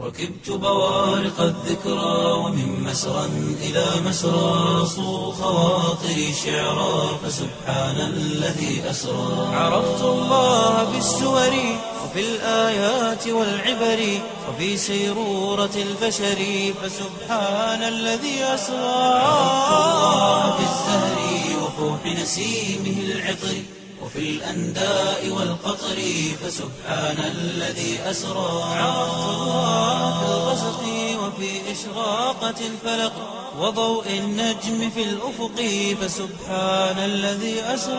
ركبت بوارق الذكرى ومن مسرى إلى مسرى صو خواطري شعرا فسبحان الذي أسرى عرفت الله بالسور وفي الآيات والعبر وفي سيرورة البشر فسبحان الذي أسرى عرفت الله بالزهر وفوح نسيمه العطر وفي الأنداء والقطر فسبحان الذي أسرى عرفت الله في الغسق وفي إشراقة الفلق وضوء النجم في الأفق فسبحان الذي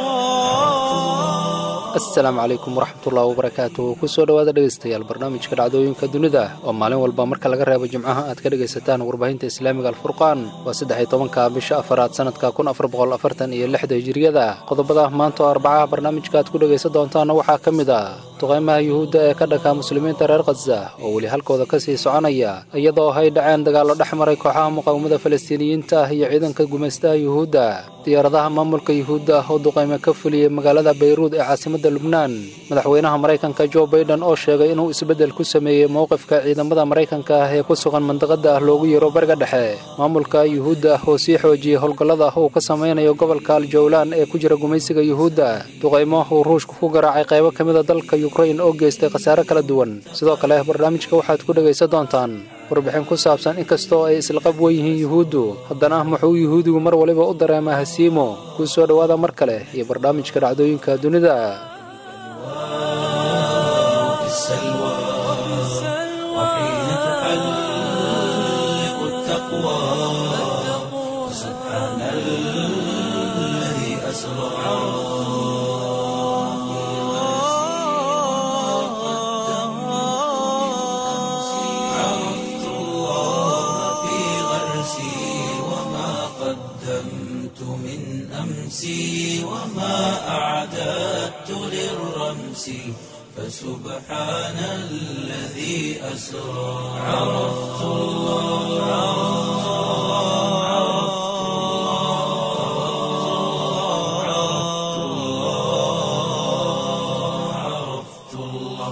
أسرى asalaamu calaykum waraxmatullahi wabarakaatu kusoo dhowaada dhegaystayaal barnaamijka dhacdooyinka dunida oo maalin walba marka laga reebo jimcaha aad ka dhegaysataan warbaahinta islaamiga alfurqaan waa saddex-iyo tobanka bisha afaraad sanadka kun afar boqol afartan iyo lixda hijiriyada qodobada maanta oo arbacaha barnaamijka aad ku dhegaysan doontaana waxaa ka mid ah duqaymaha yuhuudda ee ka dhanka muslimiinta reer khaza oo weli halkooda ka sii soconaya iyadoo ay dhaceen dagaallo dhex maray kooxaha muqaawamada falastiiniyiinta ah iyo ciidanka gumaystaha yuhuudda diyaaradaha maamulka yuhuudda ah oo duqayme ka fuliyey magaalada bayruud ee caasimada lubnaan madaxweynaha maraykanka jo baiden oo sheegay inuu isbeddel ku sameeyey mowqifka ciidamada maraykanka ah ee ku sugan mandaqada ah loogu yeero bariga dhexe maamulka yuhuudda ah oo sii xoojiyey howlgallada uu ka samaynayo gobolka aljawlaan ee ku jira gumaysiga yuhuudda duqaymo uu ruushku ku garaacay qaybo ka mida dalka yukrain oo geystay khasaare kala duwan sidoo kale barnaamijka waxaad ku dhegaysan doontaan warbixin ku saabsan inkastoo ay islaqab wen yihiin yuhuuddu haddana muxuu yuhuudigu mar waliba u dareemaa hasiimo kuu soo dhowaada mar kale iyo barnaamijka dhacdooyinka dunida في السلوى وحين تحلق التقوى سبحان الذي أسرى عرفت الله في غرسي وما قدمت من أمسي وما أعددت للرمس فسبحان الذي أسرى عرفت الله عرفت الله عرفت الله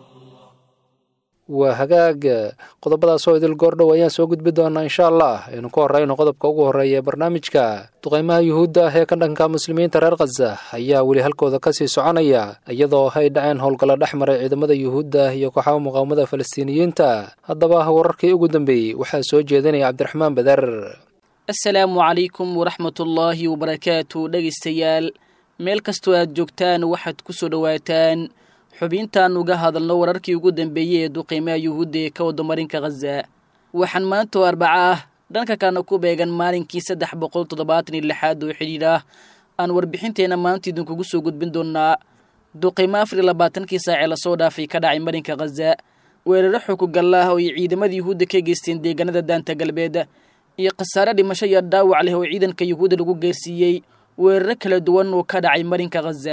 waa hagaag qodobadaasoo idil goordhow ayaan soo gudbi doonaa insha allah aynu ku horrayno qodobka ugu horreeya ee barnaamijka duqaymaha yuhuudda ah ee ka dhanka muslimiinta reer khaza ayaa weli halkooda ka sii soconaya iyadoo ay dhaceen howlgallo dhex maray ciidamada yuhuudda iyo kooxaha muqaawamada falastiiniyiinta haddaba wararkii ugu dambeeyey waxaa soo jeedinaya cabdiraxmaan badar asalaamu calaykum waraxmatullaahi wabarakaatu dhegaystayaal meel kastoo aad joogtaan waxaad ku soo dhowaataan xubintaan uga hadalno wararkii ugu dambeeyey ee duqiimaha yuhuudda ee ka wadamarinka khaza waxaan maanta oo arbaca ah dhanka kalena ku beegan maalinkii saddex boqol toddobaatan iyo lixaad oo xidhiidh ah aan warbixinteenna maanta idinkugu soo gudbin doonnaa duqiimo afar iyo labaatankii saacee lasoo dhaafay ka dhacay marinka khaza weeraro xukugalla ah oo ay ciidamada yuhuudda ka geysteen deegaanada daanta galbeed iyo khasaare dhimasho iyo dhaawac leh oo ciidanka yuhuudda lagu geersiiyey weeraro kala duwan oo ka dhacay marinka khaza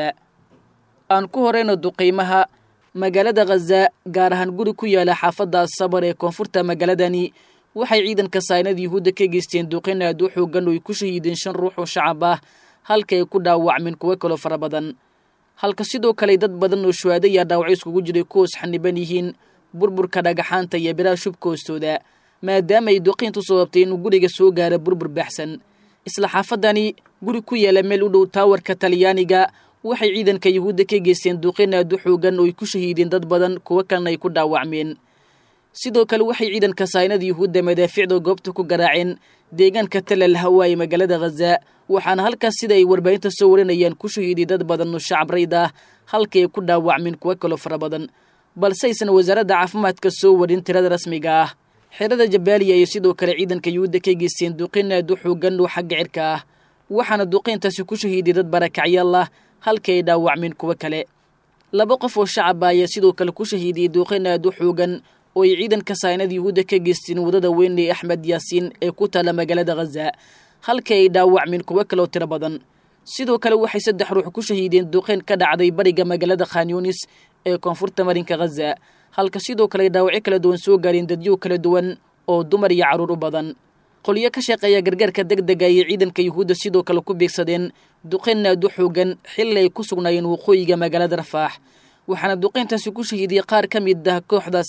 aan ku horeyno duqiimaha magaalada khaza gaar ahaan guri ku yaala xaafadda sabar ee koonfurta magaaladani waxay ciidanka saynada yuhuudda ka geysteen duqin aad u xoogan oo ay ku shahiideen shan ruux oo shacab ah halka ay ku dhaawacmeen kuwo kaloo fara badan halka sidoo kale dad badan oo shuhaado iyo dhaawacyo iskugu jiray kuhoos xaniban yihiin burburka dhagaxaanta iyo biraha shubka hoostooda maadaama ay duqiintu sababtay inuu guriga soo gaara burbur baxsan isla xaafadani guri ku yaala meel u dhow taawarka talyaaniga waxay ciidanka yuhuudda ka geysteen duqin aad u xoogan oo ay ku shahiideen dad badan kuwo kalena ay ku dhaawacmeen sidoo kale waxay ciidanka saynada yuhuudda madaaficda goobta ku garaaceen deegaanka talal hawa ee magaalada khaza waxaana halkaas sida ay warbaahinta soo warinayaan ku shahiiday dad badan oo shacab rayd ah halkii ay ku dhaawacmeen kuwo kaloo fara badan balse aysan wasaaradda caafimaadka soo warin tirada rasmiga ah xerada jabaaliya iyo sidoo kale ciidanka yuhuudda ka geysteen duqin aad u xoogan oo xagga cirka ah waxaana duqiintaasi ku shahiiday dad barakacyaal ah halkii ay dhaawacmeen kuwo kale laba qof oo shacaba ayaa sidoo kale ku shahiidiyey duuqin aad u xoogan oo ay ciidanka saynada yuhuudda ka geysteen waddada weyn ee axmed yaasiin ee ku taalla magaalada khaza halkii ay dhaawacmeen kuwo kaloo tiro badan sidoo kale waxay saddex ruux ku shahiideen duqeyn ka dhacday bariga magaalada khanyunis ee koonfurta marinka khaza halka sidoo kale ay dhaawacyo kala duwan soo gaareen dadyo kala duwan oo dumar iyo carruur u badan qolyo ka shaqeeya gargaarka deg dega ayay ciidanka yuhuudda sidoo kale ku beegsadeen duqeyn aad u xoogan xilli ay ku sugnaayeen waqooyiga magaalada rafaax waxaana duqeyntaasi ku shahiidiyey qaar ka mid ah kooxdaasi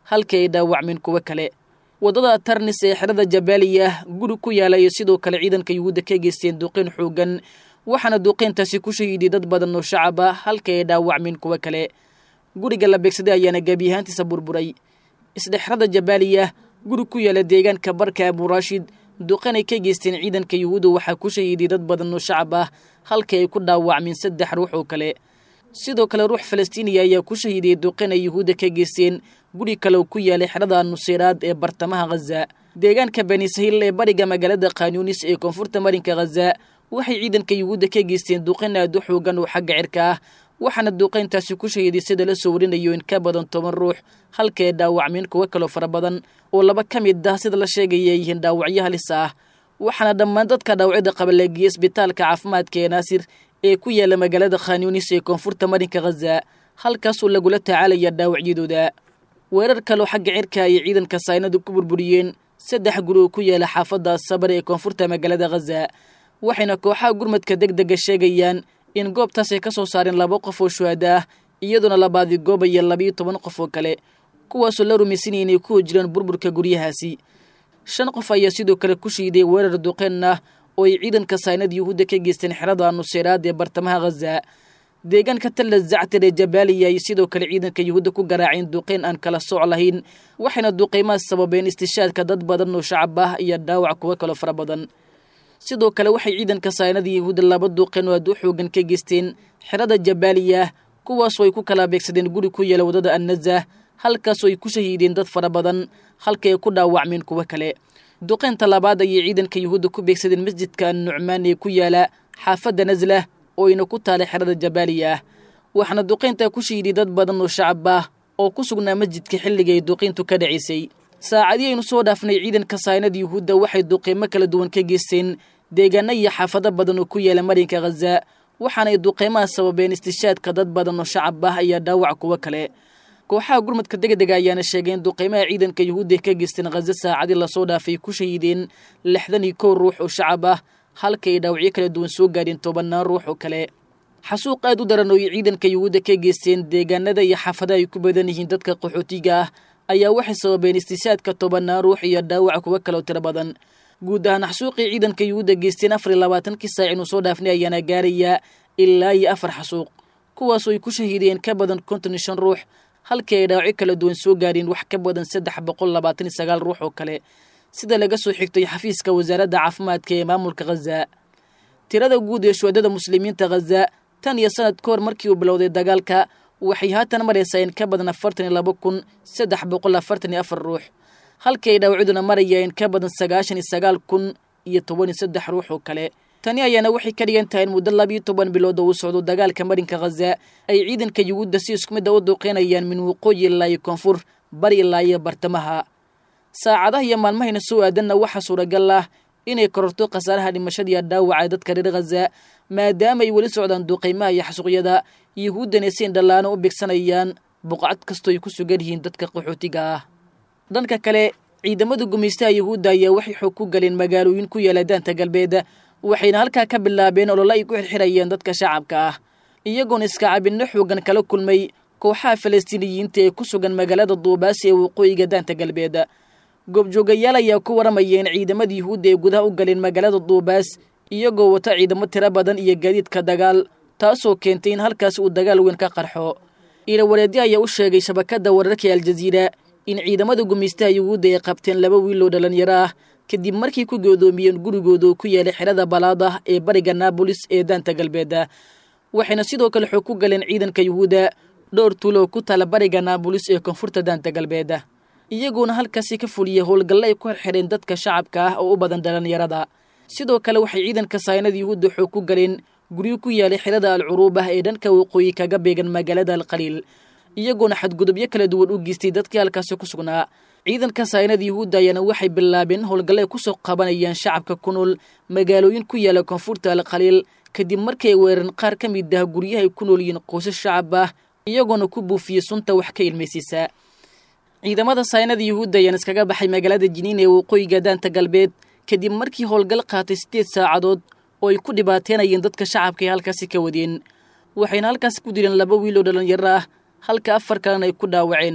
halkii ay dhaawacmeen kuwo kale waddada tarnis ee xerada jabaaliya guri ku yaala iyo sidoo kale ciidanka yuhuudda ka geysteen duqeyn xoogan waxaana duqeyntaasi ku shahiiday dad badan oo shacab ah halkii ay dhaawacmeen kuwo kale guriga la beegsaday ayaana gebi ahaantiisa burburay isdhexrada jabaaliya guri ku yaala deegaanka barka aburaashid duqan ay ka geysteen ciidanka yuhuudda waxaa ku shahiiday dad badan oo shacab ah halkii ay ku dhaawacmeen saddex ruux oo kale sidoo kale ruux falastiiniya ayaa ku shahiiday duqan ay yuhuudda ka geysteen guri kale oo ku yaalay xerada nuseyraad ee bartamaha khaza deegaanka bani sahil ee bariga magaalada khanyunis ee koonfurta marinka khaza waxay ciidanka yuhuudda ka geysteen duqan aad u xoogan oo xagga cirka ah waxaana duqayntaasi ku shahiiday sida la soo warinayo in ka badan toban ruux halka ay dhaawacmeen kuwo kaloo fara badan oo laba ka mid ah sida la sheegaya ay yihiin dhaawacyo halis ah waxaana dhammaan dadka dhaawacyada qaba la geeyey isbitaalka caafimaadka ee naasir ee ku yaala magaalada khanyunis ee koonfurta marinka khaza halkaasoo lagula tacaalaya dhaawacyadooda weerar kaloo xagga cirka ayay ciidanka saynadu ku burburiyeen saddex guri oo ku yaala xaafadda sabar ee koonfurta magaalada khaza waxayna kooxaha gurmadka deg dega sheegayaan in goobtaas ay ka soo saareen laba qof oo shuhada ah iyadoona labaadii goobaya labiyo toban qof oo kale kuwaasoo la rumaysanaya inay ku hojiraan burburka guryahaasi shan qof ayaa sidoo kale ku shiiday weerar duqeen ah oo ay ciidanka saynada yuhuudda ka geysteen xerada nuseyraad ee bartamaha khaza deegaanka talla zactar ee jabaaliya ay sidoo kale ciidanka yuhuudda ku garaaceen duqeyn aan kala sooc lahayn waxayna duqeymahaas sababeen istishaadka dad badan oo shacab ah iyo dhaawac kuwo kaloo fara badan sidoo kale waxay ciidanka saynada yuhuudda laba duqeen oo aad u xoogan ka geysteen xerada jabaaliya kuwaasoo ay ku kala beegsadeen guri ku yaala waddada annazah halkaasoo ay ku shahiideen dad fara badan halka ay ku dhaawacmeen kuwo kale duqeynta labaad ayay ciidanka yuhuudda ku beegsadeen masjidka annucmaan ee ku yaala xaafadda naslah oo ayna ku taalay xerada jabaaliya ah waxaana duqeyntaa ku shahiiday dad badan oo shacab ah oo ku sugnaa masjidka xilliga ay duqeyntu ka dhacisay saacadii aynu soo dhaafnay ciidanka saynada yuhuudda waxay duqeymo kala duwan ka geysteen deegaano iyo xaafado badan oo ku yaala marinka khaza waxaanay duqeymaha sababeen istishaadka dad badan oo shacab ah ayaa dhaawac kuwo kale kooxaha gurmadka degdega ayaana sheegeen duqeymaha ciidanka yuhuudda ka geysteen khaza saacadii lasoo dhaafay ku shahiideen lixdan iyo kow ruux oo shacab ah halka ay dhaawacyo kala duwan soo gaadheen tobannaan ruux oo kale xasuuq aad u daran oo ay ciidanka yuhuudda ka geysteen deegaanada iyo xaafadaha ay ku badan yihiin dadka qaxootiga ah ayaa waxay sababeen istishaadka tobannaan ruux iyo dhaawac kuwo kaloo tiro badan guud ahaan xasuuqii ciidanka yuhuudda geysteen afar iyo labaatankii saac inuu soo dhaafnay ayaana gaarayaa ilaa iyo afar xasuuq kuwaasoo ay ku shahiideen ka badan konton iyo shan ruux halkii ay dhaawacyo kala duwan soo gaadheen wax ka badan saddex boqol labaatan iyo sagaal ruux oo kale sida laga soo xigtay xafiiska wasaaradda caafimaadka ee maamulka khaza tirada guud ee shuhadada muslimiinta khaza tan iyo sanad ka hor markii uu bilowday dagaalka waxay haatan maraysaa in ka badan afartan iyo laba kun saddex boqol afartan iyo afar ruux halkii ay dhaawacyaduna maraya in ka badan sagaashan iyo sagaal kun iyo toban iyo saddex ruux oo kale tani ayaana waxay ka dhigan tahay in muddo labiyo toban bilood oo uu socdo dagaalka marinka khaza ay ciidanka yuhuudda si isku mid a u duuqeynayaan min waqooyi ilaa iyo koonfur bari ilaa iyo bartamaha saacadaha iyo maalmahayna soo aadanna waxaa suuragal ah inay kororto khasaaraha dhimashadiiya dhaawaca dadka reer khaza maadaama ay weli socdaan duuqeymaha iyo xasuuqyada yuhuuddana si indhallaano u bigsanayaan buqcad kastoo ay ku sugan yihiin dadka qaxootiga ah dhanka kale ciidamada gumaystaha yuhuudda ayaa waxay xoog ku galeen magaalooyin ku yaala daanta galbeed waxayna halkaa ka bilaabeen olole ay ku xirxirayeen dadka shacabka ah iyagoona iskacabinno xoogan kala kulmay kooxaha falastiiniyiinta ee ku sugan magaalada duubaasi ee waqooyiga daanta galbeed goobjoogayaal ayaa ku waramaya in ciidamada yuhuudda ay gudaha u galeen magaalada duubaas iyagoo wata ciidamo tiro badan iyo gaadiidka dagaal taasoo keentay in halkaas uu dagaal weyn ka qarxo ilawareedyo ayaa u sheegay shabakadda wararka ee aljaziira in ciidamada gumaystaha yuhuudda ay qabteen laba wiil oo dhallinyaro ah kadib markii ku goodoomiyeen gurigooda oo ku yeelay xerada balaada ee bariga naabolis ee daanta galbeed waxayna sidoo kale xoog ku galeen ciidanka yuhuudda dhowr tuulo oo ku taala bariga naabolis ee koonfurta daanta galbeed iyaguona halkaasi ka fuliyey howlgalle ay ku xirxidheen dadka shacabka ah oo u badan dhallinyarada sidoo kale waxay ciidanka saynada yuhuudda xoog ku galeen guryo ku yaalay xerada alcuruubah ee dhanka waqooyi kaga beegan magaalada alkhaliil iyagoona xadgudubyo kala duwan u geystay dadkii halkaasi ku sugnaa ciidanka saynada yuhuudda ayaana waxay bilaabeen howlgalle ay kusoo qabanayaan shacabka ku nool magaalooyin ku yaala koonfurta alkhaliil kadib markii ay weerareen qaar ka mid ah guryahay ku nool yihiin qoysas shacab ah iyagoona ku buufiyey sunta wax ka ilmaysiisa ciidamada saynada yuhuudda ayaan iskaga baxay magaalada jiniin ee waqooyiga daanta galbeed kadib markii howlgal qaatay siddeed saacadood oo ay ku dhibaateenayeen dadka shacabka ee halkaasi ka wadeen waxayna halkaasi ku dileen laba wiil oo dhallinyaro ah halka afar kalena ay ku dhaawaceen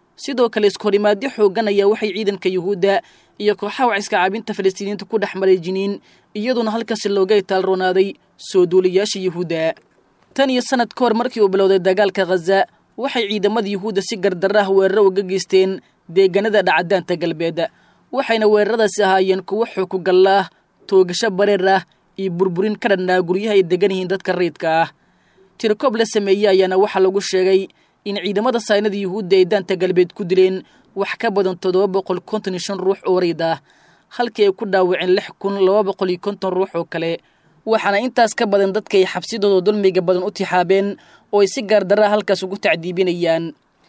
sidoo kale iskahorimaadyo xooggan ayaa waxay ciidanka yuhuudda iyo kooxaha waciska caabinta falastiiniyiinta ku dhex maray jiniin iyadoona halkaasi looga itaalroonaaday soo duulayaasha yuhuudda tan iyo sannad ka hor markii uu bilowday dagaalka khaza waxay ciidamada yuhuudda si gardarra ah weeraro uga geysteen deegaanada dhacadaanta galbeed waxayna weeraradaasi ahaayeen kuwo xookugallo ah toogasho bareer ah iyo burburin ka dhannaa guryaha ay degan yihiin dadka rayidka ah tirkoob la sameeyey ayaana waxaa lagu sheegay in ciidamada saynada yuhuudda ay daanta galbeed ku dileen wax ka badan toddoba boqol konton iyo shan ruux oo rayd ah halkii ay ku dhaawaceen lix kun laba boqol iyo konton ruux oo kale waxaana intaas ka badan dadka ay xabsidooda dulmiga badan u tixaabeen oo ay si gaardarraa halkaas ugu tacdiibinayaan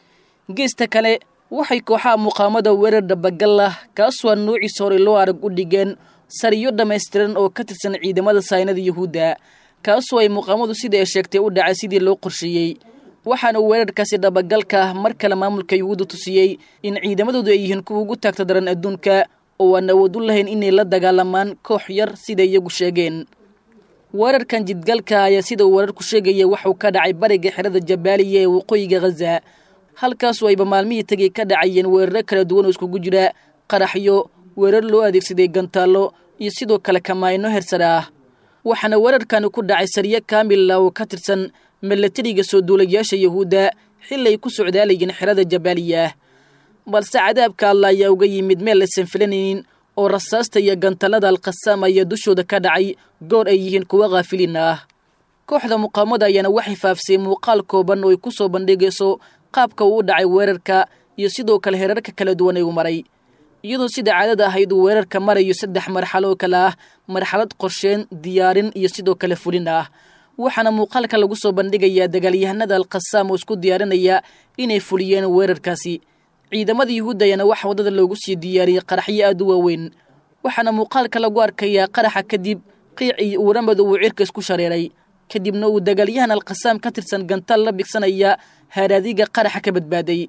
geesta kale waxay kooxaha muqaamada weerar dhabagal ah kaasoo aan noociisa horey loo arag u dhigeen sariyo dhammaystiran oo ka tirsan ciidamada saynada yuhuudda kaasoo ay muqaamadu sida ay sheegtay u dhacay sidii loo qorsheeyey waxaana weerarkaasi dhabagalka ah mar kale maamulka yuhuudda tusiyey in ciidamadoodu ay yihiin kuwa ugu taagta daran adduunka oo aan awood u lahayn inay la dagaalamaan koox yar siday iyagu sheegeen weerarkan jidgalka ayaa sida uu weerarku sheegaya waxuu ka dhacay bariga xerada jabaaliya ee waqooyiga khaza halkaasoo ayba maalmihii tegay ka dhacayeen weeraro kala duwan oo iskugu jira qaraxyo weerar loo adeegsaday gantaallo iyo sidoo kale kamaayno hersare ah waxaana weerarkani ku dhacay sariyo kaamila oo ka tirsan milatariga soo duulayaasha yuhuudda xili ay ku socdaalayeen xerada jabaaliya balse cadaabka alla ayaa uga yimid meel aysan filanaynin oo rasaasta iyo gantallada alkhasaam ayaa dushooda ka dhacay goor ay yihiin kuwo khaafiliin ah kooxda muqaamada ayaana waxay faafsay muuqaal kooban oo ay ku soo bandhigayso qaabka uu u dhacay weerarka iyo sidoo kale herarka kala duwan ay u maray iyadoo sida caadada ahayd uu weerarka marayo saddex marxalo oo kale ah marxalad qorsheen diyaarin iyo sidoo kale fulin ah waxaana muuqaalka lagu soo bandhigayaa dagaalyahanada alkhasaam oo isku diyaarinaya inay fuliyeen weerarkaasi ciidamada yuhuudda ayaana waxa waddada loogu sii diyaariyey qaraxyo aad u waaweyn waxaana muuqaalka lagu arkayaa qaraxa kadib qiic iyo uuramadu uu cirka isku shareeray kadibna uu dagaalyahan alkhasaam ka tirsan gantaal la bigsanaya haaraadiga qaraxa ka badbaaday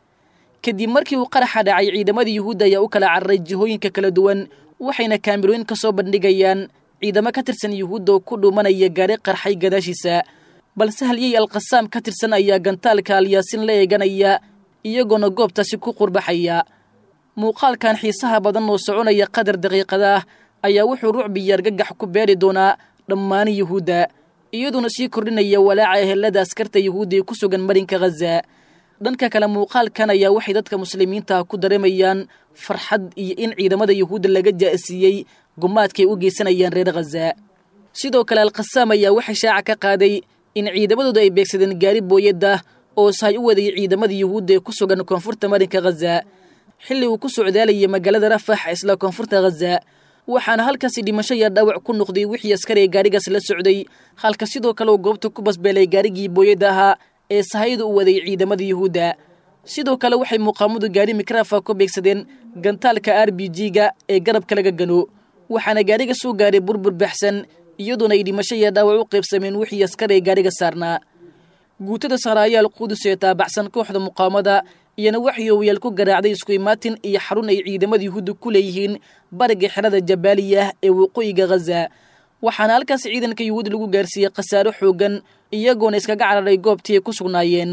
kadib markii uu qaraxa dhacay ciidamada yuhuudda ayaa u kala cararay jihooyinka kala duwan waxayna kaamirooyin ka soo bandhigayaan ciidamo ka tirsan yuhuudda oo ku dhuumanaya gaari qarxay gadaashiisa balse halyey alkhasaam ka tirsan ayaa gantaalka alyaasin la eeganaya iyagoona goobtaasi ku qurbaxaya muuqaalkan xiisaha badan oo soconaya qadar daqiiqada ah ayaa wuxuu rucbiyo argagax ku beeri doonaa dhammaan yuhuudda iyaduona sii kordhinaya walaaca ehelada askarta yuhuudda ee ku sugan marinka khaza dhanka kale muuqaalkan ayaa waxay dadka muslimiinta ah ku dareemayaan farxad iyo in ciidamada yuhuudda laga jaa'siiyey gumaadkaay u geysanayaan reer khaza sidoo kale alkhasaam ayaa waxay shaaca ka qaaday in ciidamadooda ay beegsadeen gaari booyadda oo sahay u wadayay ciidamada yuhuudda ee ku sugan koonfurta marinka khaza xilli uu ku socdaalayay magaalada rafax isla koonfurta khaza waxaana halkaasi dhimasho iyo dhaawac ku noqday wixii askari ee gaarigaas la socday halka sidoo kale uu goobta ku basbeelay gaarigii booyadda ahaa ee sahayda u waday ciidamada yuhuudda sidoo kale waxay muqaamadu gaari mikrafa ku beegsadeen gantaalka r b g-ga ee garabka laga gano waxaana gaariga soo gaaray burbur baxsan iyadoona ay dhimasho iyo dhaawac u qaybsameen wixii askari ee gaariga saarnaa guutada saraayaal qudus ee taabacsan kooxda muqaamada iyana waxay owayaal ku garaacday isku imaatin iyo xarun ay ciidamada yuhuudda ku leeyihiin bariga xerada jabaaliya ee waqooyiga khaza waxaana halkaas ciidanka yuhuud lagu gaarsiiyey khasaaro xooggan iyagoona iskaga cararay goobtii ay ku sugnaayeen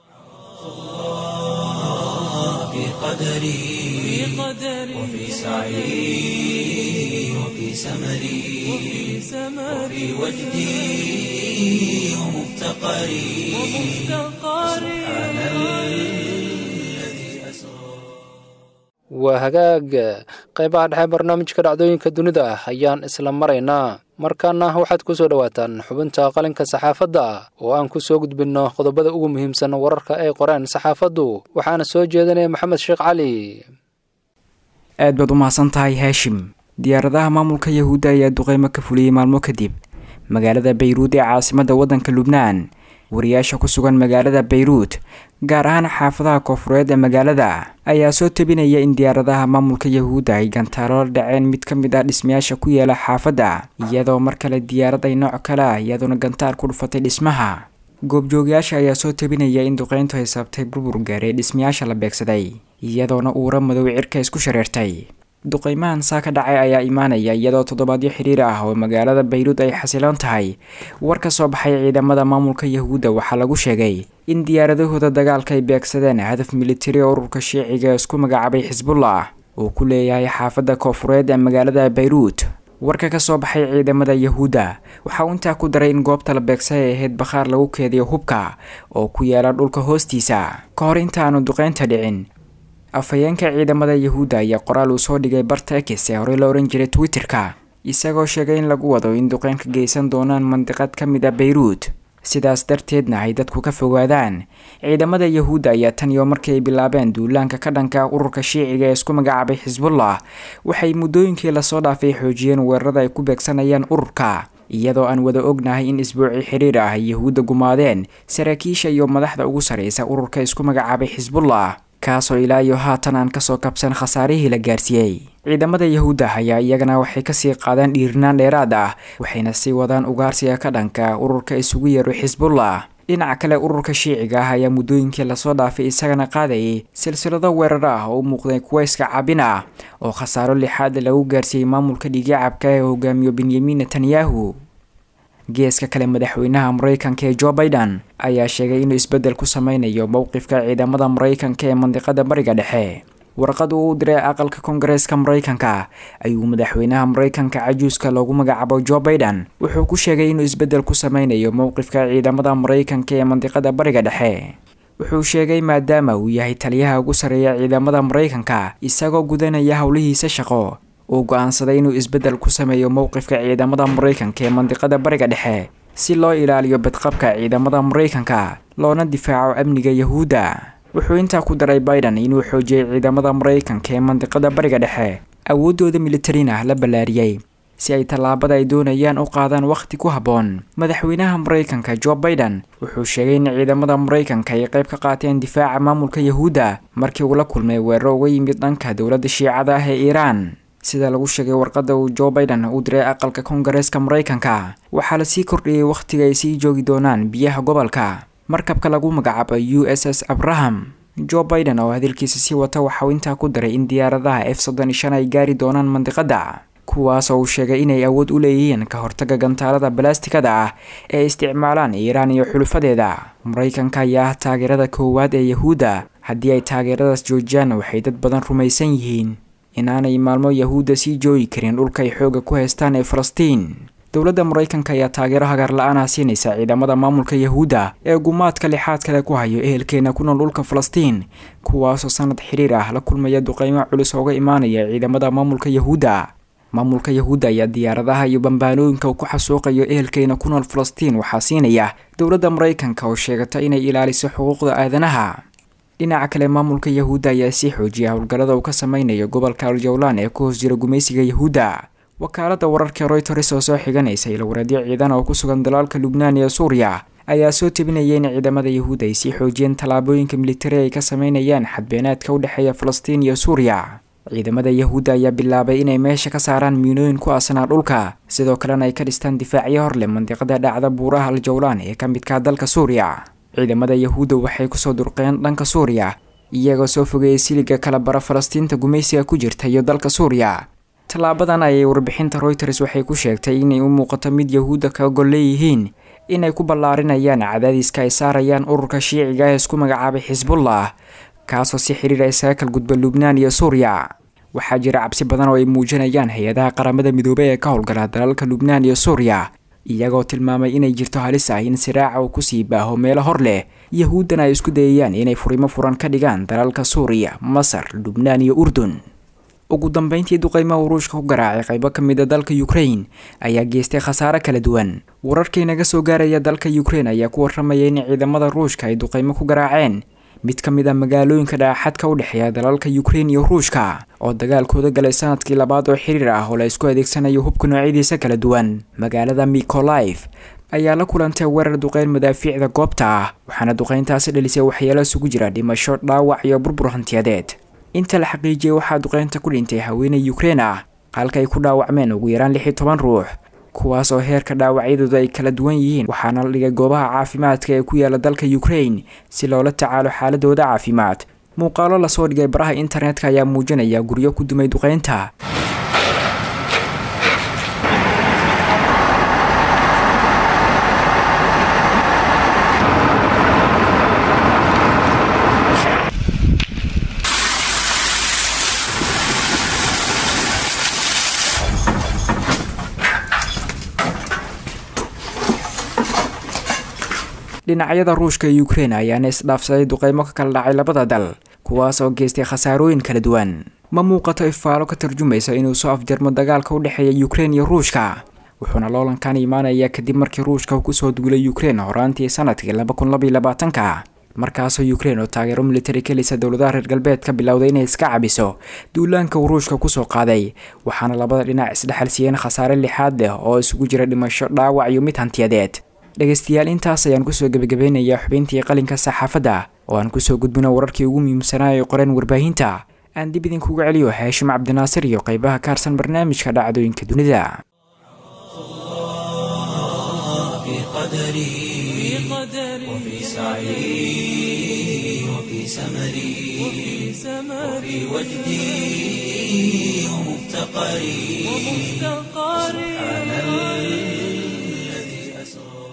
في قدري وفي سعي وفي سمري وفي وجدي ومفتقري سبحان الذي أسرى waa hagaag qaybaha dhexe barnaamijka dhacdooyinka dunida ah ayaan isla maraynaa markaana waxaad ku soo dhowaataan xubinta qalinka saxaafadda oo aan ku soo gudbinno qodobada ugu muhiimsan wararka ay qoreen saxaafaddu waxaana soo jeedinaya maxamed sheekh cali aad baad u mahadsan tahay haashim diyaaradaha maamulka yahuudda ayaa duqeymo ka fuliyey maalmo kadib magaalada bayruud ee caasimadda waddanka lubnaan wariyaasha ku sugan magaalada bayruud gaar ahaan xaafadaha koofureed ee magaalada ayaa soo tebinaya in diyaaradaha maamulka yahuudda ay gantaalo la dhaceen mid ka mid ah dhismayaasha ku yaala xaafadda iyadoo mar kale diyaarad ay nooc kale ah iyadoona gantaal ku dhufatay dhismaha goobjoogayaasha ayaa soo tebinaya in duqeyntu ay sabtay burbur gaaray dhismayaasha la beegsaday iyadoona uura madow cirka isku shareertay duqeymahan saa ka dhacay ayaa imaanaya iyadoo toddobaadyo xiriir ah oo magaalada bayruud ay xasiloon tahay war ka soo baxay ciidamada maamulka yahuudda waxaa lagu sheegay in diyaaradahooda dagaalka ay beegsadeen hadaf militari oo ururka shiiciga ee isku magacaabay xisbullah uu ku leeyahay xaafadda koofureed ee magaalada bayruud warka ka soo baxay ciidamada yahuudda waxa uu intaa ku daray in goobta la beegsay ay ahayd bakhaar lagu keediyo hubka oo ku yaala dhulka hoostiisa ka hor intaanu duqeynta dhicin afhayeenka ciidamada yahuudda ayaa qoraal uu soo dhigay barta ekis ee horey la ohan jiray twitter-ka isagoo sheegay in lagu wado in duqeyn ka geysan doonaan mandiqad ka mid a bayruud sidaas darteedna ay dadku ka fogaadaan ciidamada yahuudda ayaa tan iyo markii ay bilaabeen duulaanka ka dhanka ururka shiiciga ee isku magacaabay xisbullah waxay muddooyinkii lasoo dhaafay xoojiyeen weerarada ay ku beegsanayaan ururka iyadoo aan wada ognahay in isbuuci xiriir ah ay yahuudda gumaadeen saraakiisha iyo madaxda ugu sarreysa ururka isku magacaabay xisbullah kaasoo ilaa iyo haatan aan kasoo kabsan khasaarihii la gaarsiiyey ciidamada yahuudda ayaa iyagana waxay kasii qaadeen dhiirnaan dheeraad ah waxayna sii wadaan ugaarsiga ka dhanka ururka isugu yeero xisbullah dhinaca kale ururka shiiciga ah ayaa muddooyinkii lasoo dhaafay isagana qaadayay silsilado weerar ah oo u muuqday kuwa iska cabin ah oo khasaaro lixaad lagu gaarsiiyey maamulka dhiigicabka ee hogaamiyo benyamin netanyahu geeska kale madaxweynaha mareykanka ee jo biden ayaa sheegay inuu isbeddel ku sameynayo mowqifka ciidamada mareykanka ee mandiqada bariga dhexe warqad uu u diray aqalka koongareeska mareykanka ayuu madaxweynaha mareykanka cajuuska loogu magacaabo jo biden wuxuu ku sheegay inuu isbeddel ku sameynayo mowqifka ciidamada mareykanka ee mandiqada bariga dhexe wuxuu sheegay maadaama uu yahay taliyaha ugu sarreeya ciidamada mareykanka isagoo gudanaya howlihiisa shaqo uu go-aansaday inuu isbeddel ku sameeyo mowqifka ciidamada mareykanka ee mandiqada bariga dhexe si loo ilaaliyo badqabka ciidamada mareykanka loona difaaco amniga yahuudda wuxuu intaa ku daray biden inuu xoojiyey ciidamada mareykanka ee mandiqada bariga dhexe awooddooda militarina la ballaariyey si ay tallaabada ay doonayaan u qaadaan wakhti ku habboon madaxweynaha mareykanka jo biden wuxuu sheegay in ciidamada mareykanka ay qayb ka qaateen difaaca maamulka yahuudda markii uu la kulmay weeraro uga yimid dhanka dowladda shiicada ah ee iiraan sida lagu sheegay warqadda uu jo biden u diray aqalka koongareeska mareykanka waxaa lasii kordhiyey wakhtiga ay sii joogi doonaan biyaha gobolka markabka lagu magacaabo u s s abraham jo biden oo hadalkiisa sii wata waxauu intaa ku daray in diyaaradaha f soddon iyo shan ay gaari doonaan mandiqadda kuwaas oo uu sheegay inay awood u leeyihiin ka hortaga gantaalada balastikada ah ee isticmaalaan iiraan iyo xulufadeeda mareykanka ayaa ah taageerada koowaad ee yahuudda haddii ay taageeradaas joojiyaan waxay dad badan rumaysan yihiin inaanay maalmo yahuudda sii joogi karin dhulka ay xoogga ku haystaan ee falastiin dowladda mareykanka ayaa taageero hagaar la-aanah siinaysa ciidamada maamulka yahuudda ee gumaadka lixaad kale ku hayo ehelkeena ku nool dhulka falastiin kuwaasoo sanad xiriir ah la kulmaya duqeymo culus ooga imaanaya ciidamada maamulka yahuudda maamulka yahuudda ayaa diyaaradaha iyo bambaanooyinka uu ku xasuuqayo ehelkeena ku nool falastiin waxaa siinaya dowladda mareykanka oo sheegata inay ilaaliso xuquuqda aadanaha dhinaca kale maamulka yahuudda ayaa sii xoojiya howlgallada uu ka sameynayo gobolka aljawlaan ee ku hoos jira gumaysiga yahuudda wakaaladda wararka royters oo soo xiganaysa ilwareedyo ciidan oo ku sugan dalaalka lubnaan iyo suuriya ayaa soo tebinaya in ciidamada yahuudda ay sii xoojiyeen tallaabooyinka militari ay ka sameynayaan xadbeenaadka u dhexeeya falastiin iyo suuriya ciidamada yahuudda ayaa bilaabay inay meesha ka saaraan miinooyin ku aasanaa dhulka sidoo kalena ay ka dhistaan difaacyo hor leh mandiqada dhacda buuraha aljawlaan ee ka midka dalka suuriya ciidamada yahuudda waxay kusoo durqeen dhanka suuriya iyagoo soo fogeeyay siliga kala bara falastiinta gumaysiga ku jirta iyo dalka suuriya tallaabadan ayay warbixinta royters waxay ku sheegtay inay u muuqato mid yahuudda ka gol leeyihiin inay ku ballaarinayaan cadaadiska ay saarayaan ururka shiiciga ee isku magacaabay xisbullah kaasoo si xiriir isaga kal gudba lubnaan iyo suuriya waxaa jira cabsi badan oo ay muujinayaan hay-adaha qaramada midoobey ee ka howlgala dalalka lubnaan iyo suuriya iyagoo tilmaamay inay jirto halis ah in siraaca uu kusii baaho meelo hor leh yahuuddana ay isku dayayaan inay furimo furan ka dhigaan dalalka suuriya masar lubnaan iyo urdun ugu dambeyntii duqeymaha uruushka ku garaacay qaybo ka mid a dalka ukrain ayaa geystay khasaare kala duwan wararkii naga soo gaaraya dalka ukrain ayaa ku warramaya in ciidamada ruushka ay duqeymo ku garaaceen mid ka mid a magaalooyinka dhaaxadka u dhexeeya dalalka ukrain iyo ruushka oo dagaalkooda galay sanadkii labaad oo xiriir ah oo la isku adeegsanayo hubka noocyadiisa kala duwan magaalada mikolif ayaa la kulantay weerar duqeyn madaafiicda goobta ah waxaana duqeyntaasi dhalisay waxyeelo isugu jira dhimasho dhaawac iyo burbur hantiyadeed inta la xaqiijiyey waxaa duqeynta ku dhintay haweeney ukrein ah halka ay ku dhaawacmeen ugu yaraan lix iyo toban ruux kuwaas oo heerka dhaawacyadooda ay kala duwan yihiin waxaana la dhigay goobaha caafimaadka ee ku yaala dalka ukrain si loola tacaalo xaaladooda caafimaad muuqaalo lasoo dhigay baraha internetka ayaa muujinaya guryo ku dumay duqeynta dhinacyada ruushka iyo ukrein ayaana isdhaafsaday duqeymo ka kala dhacay labada dal kuwaas oo geystay khasaarooyin kala duwan ma muuqato ifaalo ka tarjumaysa inuu soo afjarmo dagaalka u dhexeeya ukrein iyo ruushka wuxuuna loolankan imaanayaa kadib markii ruushka uu kusoo duulay ukrein horaantii sanadkii laba kun labaiyo labaatanka markaasoo ukrein oo taageero militari kelisa dowladaha reer galbeedka bilowday inay iska cabiso duulaanka uu ruushka kusoo qaaday waxaana labada dhinac isdhexal siiyeen khasaare lixaad leh oo isugu jira dhimasho dhaawac iyo mid hantiyadeed dhegaystayaal intaas ayaan kusoo gebagabeynayaa xubintii qalinka saxaafadda oo aan kusoo gudbino wararkii ugu muhiimsanaa ee qoreen warbaahinta aan dib idinkuga celiyo haashim cabdinaasir iyo qeybaha ka harsan barnaamijka dhacdooyinka dunida في قدري وفي سعي وفي سمري وفي وجدي ومفتقري سبحان الذي أسرى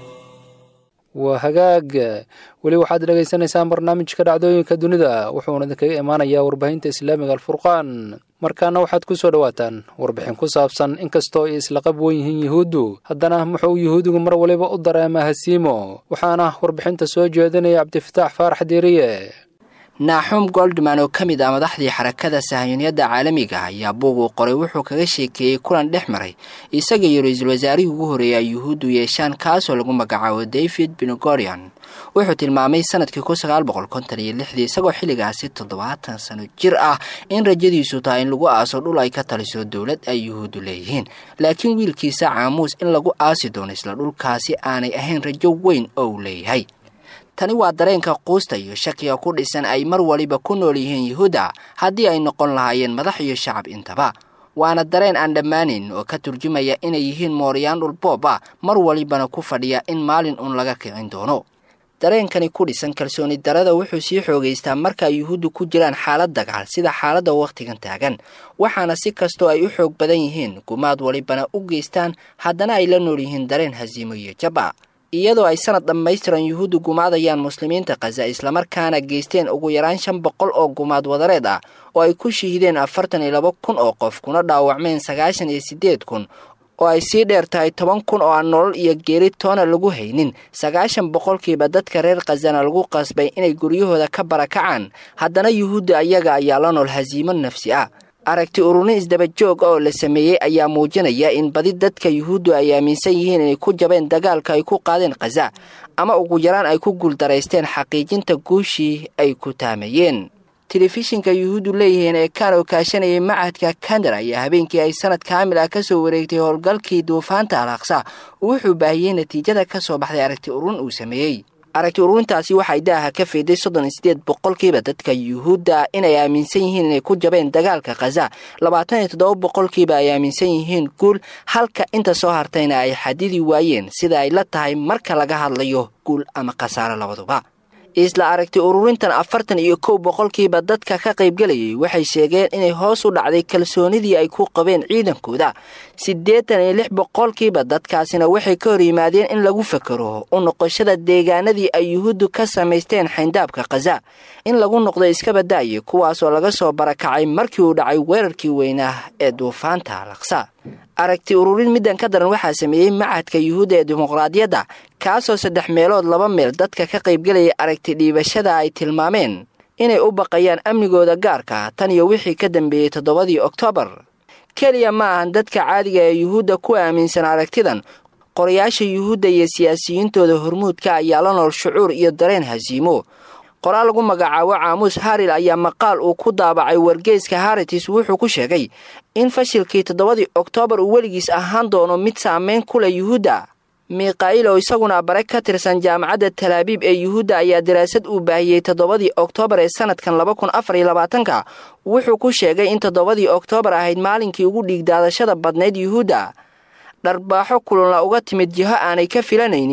waa hagaag weli waxaad dhegaysanaysaan barnaamijka dhacdooyinka dunida wuxuuna idinkaga imaanayaa warbaahinta islaamiga alfurqaan markaana waxaad ku soo dhowaataan warbixin ku saabsan inkastoo ay isla qab wen yihiin yuhuuddu haddana muxuu yuhuudigu mar waliba u dareemaa hasiimo waxaana warbixinta soo jeedinaya cabdifataax faarax diiriye naaxum goldman oo ka mid ah madaxdii xarakada sahayuuniyadda caalamiga ayaa buug uu qoray wuxuu kaga sheekeeyey kulan dhex maray isaga iyo ra-iisul wasaarihii ugu horreeya yuhuuddu yeeshaan kaasoo lagu magacaabo david benogorian wuxuu tilmaamay sanadkii kun sagaal boqol konton iyo lixdii isagoo xilligaasi toddobaatan sano jir ah in rajadiisu tahay in lagu aaso dhul ay ka taliso dowlad ay yuhuuddu leeyihiin laakiin wiilkiisa caamuus in lagu aasi doono isla dhulkaasi aanay ahayn rajo weyn oo uu leeyahay tani waa dareenka quusta iyo shakiga ku dhisan ay mar waliba ku nool yihiin yuhuudda haddii ay noqon lahaayeen madax iyo shacab intaba waana dareen aan dhammaanayn oo ka turjumaya inay yihiin mooriyaan dhulboob ah mar walibana ku fadhiya in maalin uun laga kicin doono dareenkani ku dhisan kalsooni darada wuxuu sii xoogaystaa marka ay yuhuuddu ku jiraan xaalad dagaal sida xaaladda wakhtigan taagan waxaana si kastoo ay u xoog badan yihiin gumaad walibana u geystaan haddana ay la nool yihiin dareen hasiimo iyo jaba iyadoo ay sanad dhammaystiran yuhuuddu gumaadayaan muslimiinta khaza islamarkaana geysteen ugu yaraan shan boqol oo gumaad wadareed ah oo ay ku shahiideen afartan iyo laba kun oo qof kuna dhaawacmeen sagaashan iyo siddeed kun oo ay sii dheer tahay toban kun oo aan nolol iyo geeri toona lagu haynin sagaashan boqolkiiba dadka reer khazana lagu qasbay inay guryahooda ka barakacaan haddana yuhuudda ayaga ayaa la nool hasiimo nafsi ah aragti ururin isdaba joog oo la sameeyey ayaa muujinaya in badi dadka yuhuuddu ay aaminsan yihiin inay ku jabeen dagaalka ay ku qaadeen khaza ama ugu yaraan ay ku guuldaraysteen xaqiijinta guushii ay ku taamayeen telefishinka yuhuuddu leeyihiin ee kaanoo kaashanayay macadka kandar ayaa habeenkii ay sanad kaamil ah ka soo wareegtay howlgalkii duufaanta alaaqsa wuxuu baahiyey natiijada ka soo baxday aragti ururin uu sameeyey aragti ururintaasi waxay daaha ka fiiday soddon iyo siddeed boqolkiiba dadka yuhuudda inay aaminsan yihiin inay ku jabeen dagaalka khaza labaatan iyo toddoba boqolkiiba ay aaminsan yihiin guul halka inta soo hartayna ay xadidi waayeen sida ay la tahay marka laga hadlayo guul ama khasaaro labaduba isla aragti ururintan afartan iyo kow boqolkiiba dadka ka qaybgelayay waxay sheegeen inay hoos u dhacday kalsoonidii ay ku qabeen ciidankooda siddeetan iyo lix boqolkiiba dadkaasina waxay ka hor yimaadeen in lagu fakero u noqoshada deegaanadii ay yuhuuddu ka samaysteen xayndaabka khaza in lagu noqdo iskabada'ye kuwaasoo laga soo barakacay markii uu dhacay weerarkii weynaa ee duufaanta alaqsa aragti ururin middan ka daran waxaa sameeyey macadka yuhuudda ee dimuqraadiyadda kaasoo saddex meelood laba meel dadka ka qaybgelayay aragti dhiibashada ay tilmaameen inay u baqayaan amnigooda gaarka tan iyo wixii ka dambeeyey toddobadii oktoobar keliya ma ahan dadka caadiga ee yuhuudda ku aaminsan aragtidan qorayaasha yuhuudda iyo siyaasiyiintooda hormuudka ayaa la nool shucuur iyo dareen hasiimo qoraal lagu magacaabo caamuus haril ayaa maqaal uu ku daabacay wargeyska haritis wuxuu ku sheegay in fashilkii toddobadii oktoobar uu weligiis ahaan doono mid saameyn ku leh yuhuudda mikha'il oo isaguna bare ka tirsan jaamacadda talaabiib ee yuhuudda ayaa daraasad uu baahiyey toddobadii oktoobar ee sanadkan laba kun afar iyo labaatanka wuxuu ku sheegay in toddobadii oktoobar ahayd maalinkii ugu dhiigdaadashada badnayd yuhuudda dharbaaxo kulunla uga timid jiho aanay ka filanaynin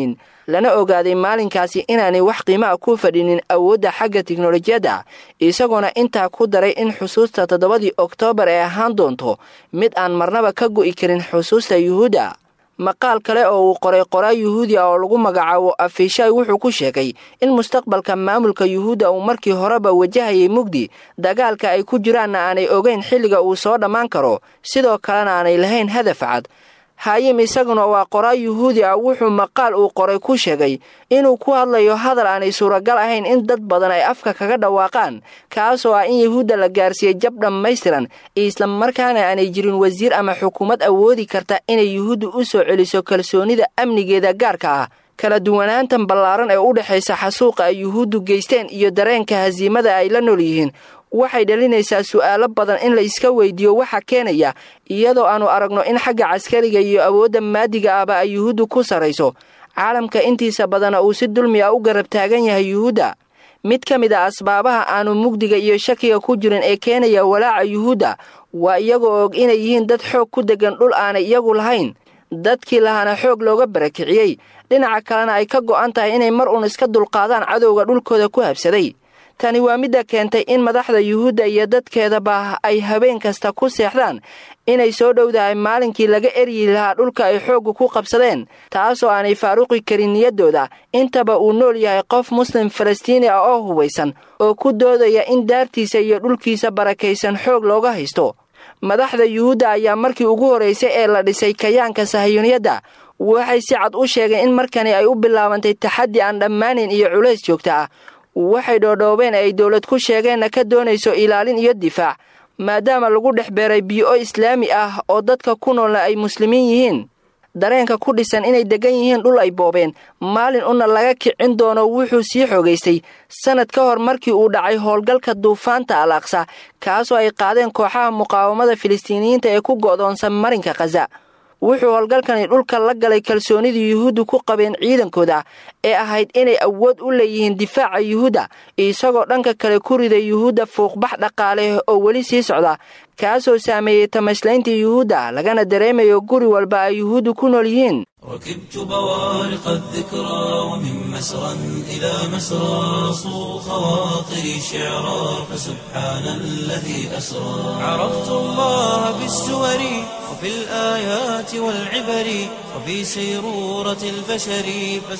lana ogaaday maalinkaasi inaanay wax qiimaha ku fadhinin awoodda xagga tiknolojiyadda isagoona intaa ku daray in xusuusta toddobadii oktoobar ay ahaan doonto mid aan marnaba ka go'i karin xusuusta yuhuudda maqaal kale oo uu qoray qoraa yuhuudi ah oo lagu magacaabo afishay wuxuu ku sheegay in mustaqbalka maamulka yuhuudda uu markii horeba wajahayay mugdi dagaalka ay ku jiraanna aanay ogeyn xilliga uu soo dhammaan karo sidoo kalena aanay lahayn hadaf cad haayim isaguna waa qoraa yuhuudi ah wuxuu maqaal uu qoray ku sheegay inuu ku hadlayo hadal aanay suuragal ahayn in dad badan ay afka kaga dhawaaqaan kaasoo ah in yuhuudda la gaarsiiyey jab dhammaystiran islamarkaana aanay jirin wasiir ama xukuumad awoodi karta inay yuhuudda u soo celiso kalsoonida amnigeeda gaarka ah kala duwanaantan ballaaran ee u dhexaysa xasuuqa ay yuhuuddu geysteen iyo dareenka hasiimada ay la nool yihiin waxay dhalinaysaa su'aalo badan in la iska weydiiyo waxa keenaya iyadoo aannu aragno in xagga caskariga iyo awoodda maadiga ahba ay yuhuuddu ku sarrayso caalamka intiisa badana uu si dulmi ah u garab taagan yahay yuhuudda mid ka mid a asbaabaha aanu mugdiga iyo shakiga ku jirin ee keenaya walaaca yuhuudda waa iyagoo og inay yihiin dad xoog ku deggan dhul aanay iyagu lahayn dadkii lahaana xoog looga barakiciyey dhinaca kalena ay ka go'an tahay inay mar uun iska dulqaadaan cadowga dhulkooda ku habsaday tani waa midda keentay in madaxda yuhuudda iyo dadkeedaba ay habeen kasta ku seexdaan inay soo dhowdahay maalinkii laga eryi lahaa dhulka ay xoogga ku qabsadeen taasoo aanay faaruqi karin niyaddooda intaba uu nool yahay qof muslim falastiini ah oo hubaysan oo ku doodaya in daartiisa iyo dhulkiisa barakaysan xoog looga haysto madaxda yuhuudda ayaa markii ugu horraysay ee la dhisay kayaanka sahayuuniyadda waxay si cad u sheegeen in markani ay u bilaabantay taxaddi aan dhammaanayn iyo culays joogta ah waxay dhoodhoobeen ay dowlad ku sheegeenna ka doonayso ilaalin iyo difaac maadaama lagu dhex beeray biyo islaami ah oo dadka ku noolna ay muslimiin yihiin dareenka ku dhisan inay deggan yihiin dhul ay boobeen maalin una laga kicin doono wuxuu sii xoogaystay sannad ka hor markii uu dhacay howlgalka duufaanta al aqsa kaasoo ay qaadeen kooxaha muqaawamada filistiiniyiinta ee ku go'doonsan marinka khaza wuxuu howlgalkani dhulka la galay kalsoonidii yuhuuddu ku qabeen ciidankooda ee ahayd inay awood u leeyihiin difaaca yuhuudda isagoo dhanka kale ku riday yuhuudda fuuqbax dhaqaale oo weli sii socda kaasoo saameeyey tamashlayntii yuhuudda lagana dareemayo guri walba ay yuhuuddu ku nool yihiin ركبت بوارق الذكرى ومن مسرى إلى مسرى صو خواطري شعرا فسبحان الذي أسرى عرفت الله بالسور وفي الآيات والعبر وفي سيرورة البشر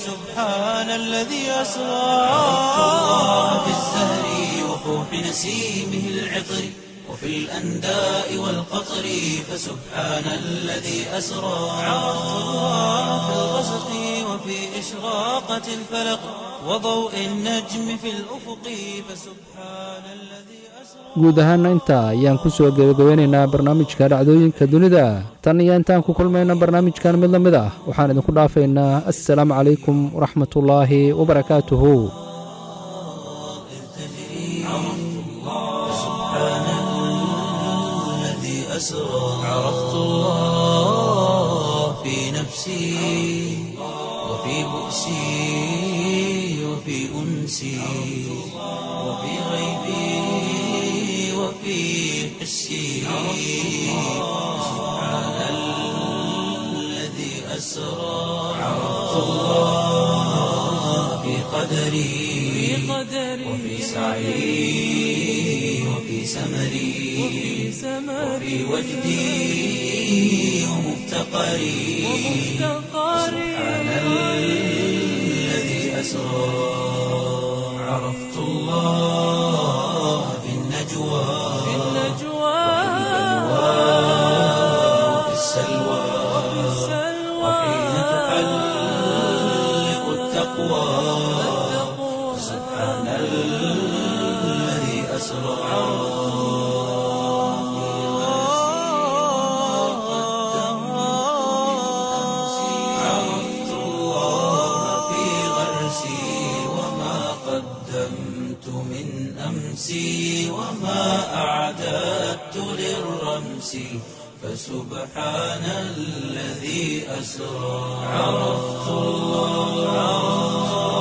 فسبحان الذي أسرى عرفت الله بالزهر وفوح نسيمه العطر وفي الأنداء والقطر فسبحان الذي أسرى عرفت الله في الغسق وفي إشراقة الفلق وضوء النجم في الأفق فسبحان الذي أسرى guud ahaana intaa ayaan ku soo gebagabeynaynaa barnaamijka dhacdooyinka dunida tan iyo intaan ku kulmayna barnaamijkan mid la mid ah waxaan idinku dhaafaynaa assalaamu calaykum waraxmatullaahi wabarakaatuhu أسرى عرفت الله في نفسي وفي بؤسي وفي أنسي وفي غيبي وفي حسي سبحان الذي أسرى عرفت الله في قدري وفي سعي وفي سمري وفي وجدي ومفتقري سبحان الذي أسرى عرفت الله في النجوى وفي السلوى وحين تحلق التقوى سبحان الذي أسرى عرفت الله في غرسي وما قدمت من أمسي وما أعددت للرمس فسبحان الذي أسرى عرفت الله